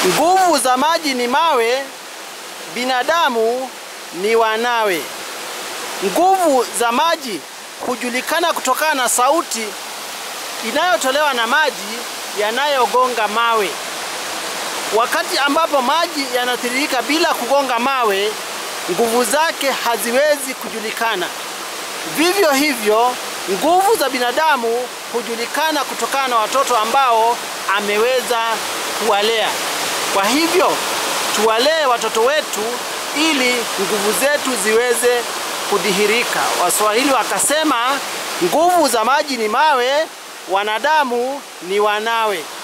Nguvu za maji ni mawe, binadamu ni wanawe. Nguvu za maji hujulikana kutokana na sauti inayotolewa na maji yanayogonga mawe. Wakati ambapo maji yanatiririka bila kugonga mawe, nguvu zake haziwezi kujulikana. Vivyo hivyo, nguvu za binadamu hujulikana kutokana na watoto ambao ameweza kuwalea. Kwa hivyo, tuwalee watoto wetu ili nguvu zetu ziweze kudhihirika. Waswahili wakasema, nguvu za maji ni mawe, wanadamu ni wanawe.